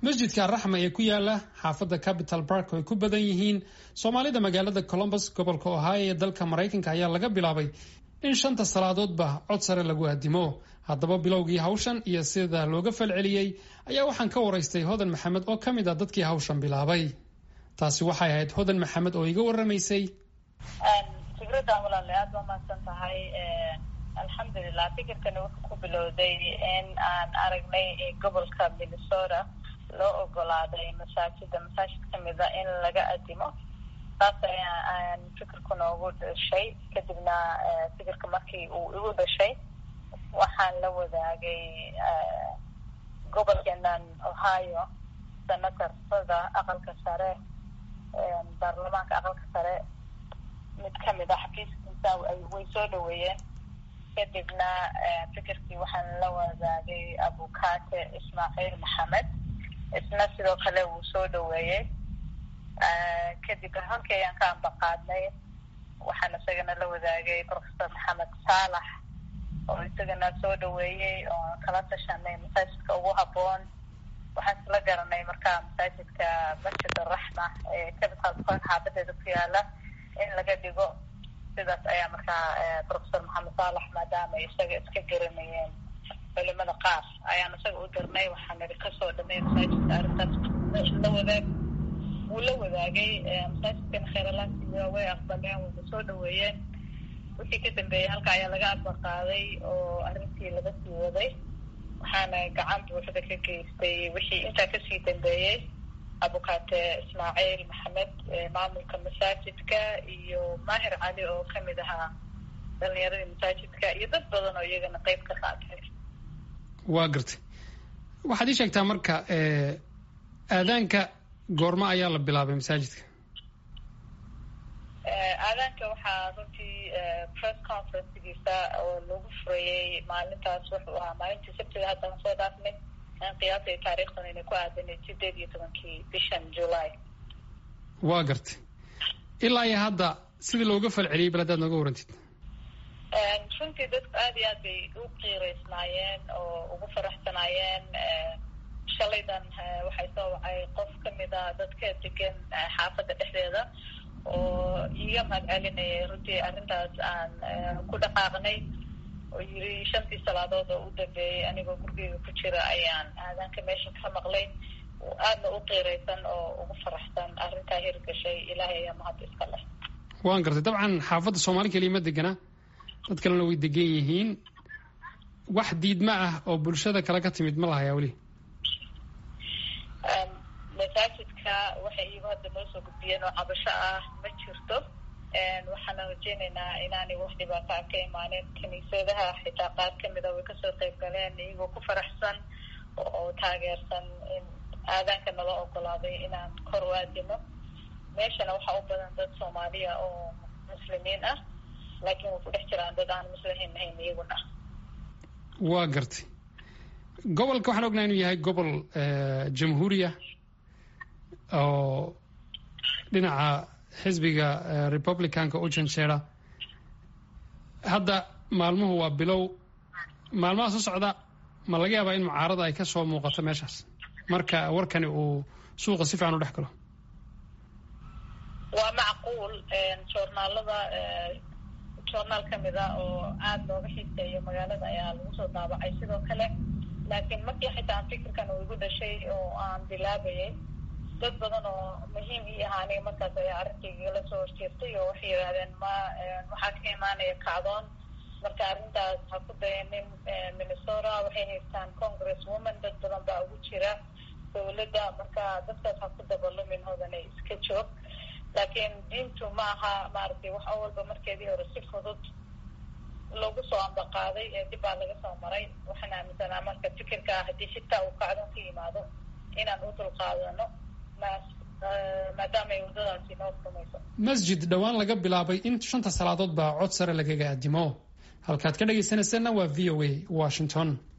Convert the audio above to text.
masjidka araxma ee ku yaala xaafadda capital bark oo ay ku badan yihiin soomaalida magaalada colombus gobolka ohio ee dalka maraykanka ayaa laga bilaabay in shanta salaadoodba cod sare lagu aadimo haddaba bilowgii hawshan iyo sida looga falceliyey ayaa waxaan ka waraystay hodan maxamed oo ka mid ah dadkii hawshan bilaabay taasi waxay ahayd hodan maxamed oo iga waramaysay fikraddan walaale aad ba mahadsan tahay alxamdulilah fikirkani wuxuu ku bilowday in aan aragnay gobolka minnesota loo ogolaaday masaajida masaajid kamida in laga adimo saas ayaan fikirku noogu dhashay kadibna fikirka markii uu igu dhashay waxaan la wadaagay gobolkeenan ohio senatarada aqalka sare baarlamaanka aqalka sare mid kamid ah xafiiskiisa way soo dhaweeyeen kadibna fikirkii waxaan la wadaagay abukate ismaaciil maxamed isna sidoo kale wuu soo dhaweeyey kadib halkii ayaan ka ambaqaadnay waxaan isagana la wadaagay professor maxamed saalax oo isagana soo dhaweeyey oo kala tashanay masaajidka ugu haboon waxaan isla garanay markaa masaajidka masjid araxma ee capital park xaabadeeda ku yaala in laga dhigo sidaas ayaa markaa professor maxamed saalax maadaama isaga iska garanayeen culimada qaar ayaan isaga u dirnay waxaan nidi kasoo dhamay masaajidka arrintaas la wadaag wuu la wadaagay masaajidkana kheeralaasiya way aqbaleen wayna soo dhaweeyeen wixii ka dambeeyey halka ayaa laga ambaqaaday oo arrintii laga sii waday waxaana gacan buuxda ka geystay wixii intaa kasii dambeeyey abukate ismaaciil maxamed maamulka masaajidka iyo maahir cali oo kamid ahaa dhalinyaradii masaajidka iyo dad badan oo iyagana qeyb ka qaatay waa gartay waxaad ii sheegtaa marka aadaanka goormo ayaa la bilaabay masaajidka aadaanka waxaa runtii press conferencegiisa oo lagu furayey maalintaas wuxuu ahaa maalintii sabtida haddana soo dhaafnay aan qiyaasay taariikhdan inay ku aadanay sideed iyo tobankii bishan july waa gartay ilaa iyo hadda sidii looga falceliyey bal haddaad nooga warantid runtii dadku aada iyo aad bay u qiireysnaayeen oo ugu faraxsanaayeen shalaydan waxay soo wacay qof kamid a dadka degan xaafadda dhexdeeda oo iiga mahad celinayay runtii arrintaas aan ku dhaqaaqnay oo yiri shantii salaadood oo u dambeeyey anigoo gurigeyga ku jira ayaan aadaanka meesha ka maqlay aadna u qiiraysan oo ugu faraxsan arrintaa hirgashay ilaahay ayaa mahad iska leh waan gartay dabcan xaafadda soomaali keliya ma degana dad kalena way degan yihiin wax diidma ah oo bulshada kale ka timid ma lahayaa weli masaajidka waxay iyagu hadda noo soo gudbiyeen oo cabasho ah ma jirto waxaana rajeynaynaa inaanay wax dhibaato ah ka imaanin kiniisadaha xitaa qaar kamida way kasoo qeyb galeen iyagoo ku faraxsan oo taageersan in aadaanka nala ogolaaday inaan kor u aadino meeshana waxaa u badan dad soomaaliya oo muslimiin ah laakiin way ku dhex jiraan dad aan muslimiin ahayn iyaguna waa gartay gobolka waxaan ognaha inuu yahay gobol jamhuuriya oo dhinaca xisbiga republicanka u janjeera hadda maalmuhu waa bilow maalmaha soo socda ma laga yaabaa in mucaarada ay kasoo muuqato meeshaas marka warkani uu suuqa si fiican u dhex galo waa macquul joornaalada joornaal kamid a oo aada looga xiiseeyo magaalada ayaa lagu soo daabacay sidoo kale laakiin markii xitaa fikirkan uu igu dhashay oo aan bilaabayay dad badan oo muhiim ii ahaanay markaas ayaa arrinkayga la soo horjeertay oo waxay yidhahdeen ma waxaa ka imaanaya kacdoon marka arrintaas ha ku dayanin minnesota waxay haystaan congress woman dad badan baa ugu jira dawladda marka dadkaas ha ku dabalumin hodanay iska joog laakiin diintu ma aha maaragtay wax walba markeedii hore si fudud lagu soo ambaqaaday ee dib baa laga soo maray waxaan aaminsanaa marka fikirka haddii xitaa uu kacdoon ka yimaado inaan u dulqaadano maadaama ay waddadaasi noo furmayso masjid dhowaan laga bilaabay in shanta salaadood baa cod sare lagaga aadimo halkaad ka dhagaysanaysana waa v o a washington